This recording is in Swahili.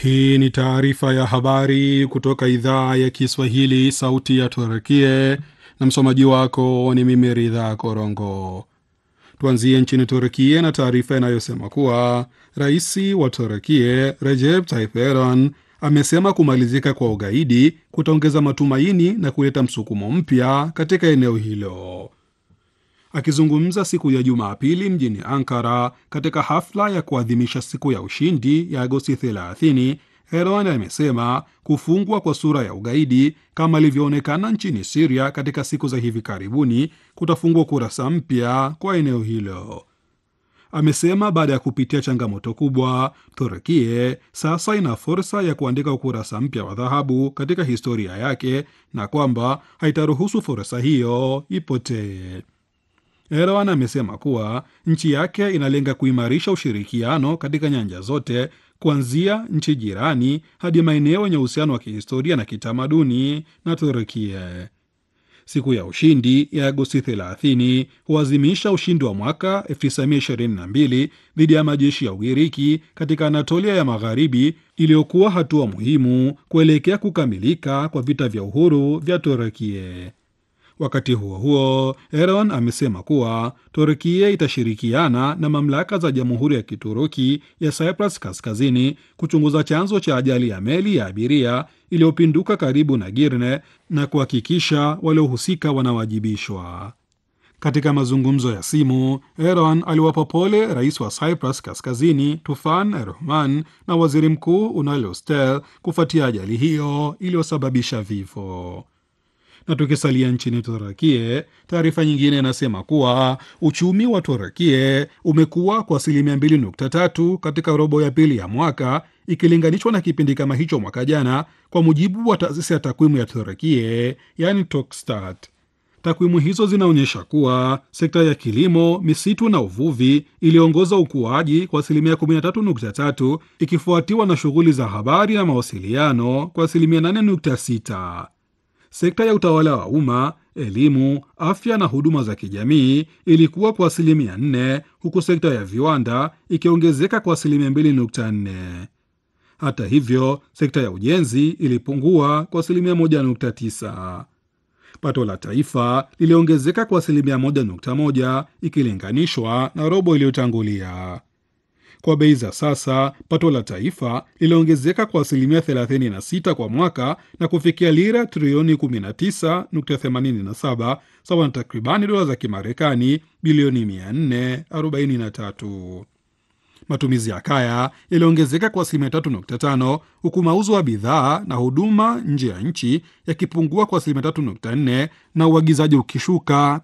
Hii ni taarifa ya habari kutoka idhaa ya Kiswahili, sauti ya Turkie, na msomaji wako ni mimi Ridha Korongo. Tuanzie nchini Turkie na taarifa inayosema kuwa rais wa Turkie Recep Tayyip Erdogan amesema kumalizika kwa ugaidi kutaongeza matumaini na kuleta msukumo mpya katika eneo hilo. Akizungumza siku ya Jumapili mjini Ankara katika hafla ya kuadhimisha siku ya ushindi ya Agosti 30, Erdogan amesema kufungwa kwa sura ya ugaidi kama ilivyoonekana nchini Siria katika siku za hivi karibuni kutafungua kurasa mpya kwa eneo hilo. Amesema baada ya kupitia changamoto kubwa, Turkie sasa ina fursa ya kuandika ukurasa mpya wa dhahabu katika historia yake na kwamba haitaruhusu fursa hiyo ipotee. Erdogan amesema kuwa nchi yake inalenga kuimarisha ushirikiano katika nyanja zote kuanzia nchi jirani hadi maeneo yenye uhusiano wa kihistoria na kitamaduni na Turkia. Siku ya ushindi ya Agosti 30 huazimisha ushindi wa mwaka 1922 dhidi ya majeshi ya Ugiriki katika Anatolia ya Magharibi, iliyokuwa hatua muhimu kuelekea kukamilika kwa vita vya uhuru vya Turkia. Wakati huo huo, Erdogan amesema kuwa Turkia itashirikiana na mamlaka za Jamhuri ya Kituruki ya Cyprus Kaskazini kuchunguza chanzo cha ajali ya meli ya abiria iliyopinduka karibu na Girne na kuhakikisha waliohusika wanawajibishwa. Katika mazungumzo ya simu, Erdogan aliwapa pole rais wa Cyprus Kaskazini Tufan Erhman na waziri mkuu Unal Oster kufuatia ajali hiyo iliyosababisha vifo na tukisalia nchini Turakie, taarifa nyingine inasema kuwa uchumi wa Turakie umekuwa kwa asilimia 2.3 katika robo ya pili ya mwaka ikilinganishwa na kipindi kama hicho mwaka jana, kwa mujibu wa taasisi ya takwimu ya Turakie, yani Tokstat. Takwimu hizo zinaonyesha kuwa sekta ya kilimo, misitu na uvuvi iliongoza ukuaji kwa asilimia 13.3 ikifuatiwa na shughuli za habari na mawasiliano kwa asilimia 8.6. Sekta ya utawala wa umma, elimu, afya na huduma za kijamii ilikuwa kwa asilimia 4 huku sekta ya viwanda ikiongezeka kwa asilimia 2.4. Hata hivyo, sekta ya ujenzi ilipungua kwa asilimia 1.9. Pato la taifa liliongezeka kwa asilimia 1.1 ikilinganishwa na robo iliyotangulia. Kwa bei za sasa pato la taifa liliongezeka kwa asilimia 36 kwa mwaka na kufikia lira trilioni 19.87 sawa na takribani dola za Kimarekani bilioni 443. Matumizi ya kaya yaliongezeka kwa asilimia 3.5 huku mauzo ya bidhaa na huduma nje ya nchi yakipungua kwa asilimia 3.4 na uagizaji ukishuka